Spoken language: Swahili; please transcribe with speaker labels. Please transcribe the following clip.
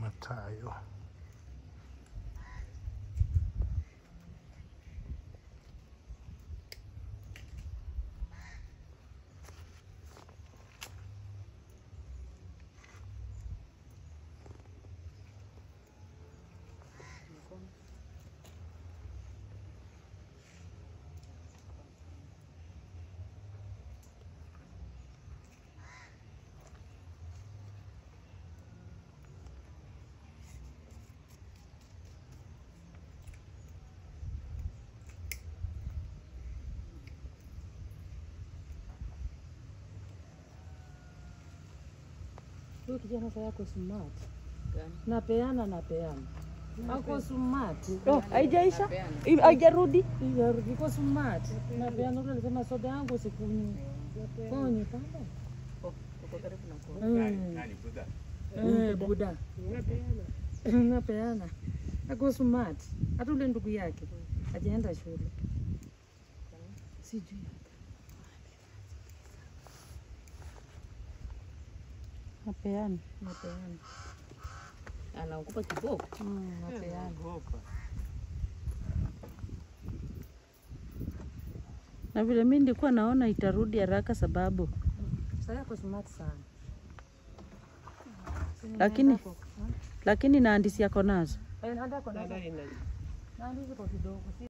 Speaker 1: Matayo.
Speaker 2: Huyu kijana sasa yako smart. Napeana napeana. Ako smart.
Speaker 3: Oh, haijaisha? I- Haijarudi?
Speaker 2: Iya, iko smart. Napeana ule alisema soda yangu sikunywi. Konye pale. Mm. Eh, Buda. Napeana. Ako smart. Hata ule ndugu yake ajaenda shule. Sijui.
Speaker 3: Napeana.
Speaker 2: Napeana.
Speaker 4: Anakupa kiboko.
Speaker 2: Mm, napeana.
Speaker 3: Na vile mi nilikuwa naona itarudi haraka sababu
Speaker 2: Sasa yako smart sana.
Speaker 3: lakini lakini naandisi yako nazo
Speaker 2: Eh, nanda kwa nanda. Nanda hizo kwa kidogo.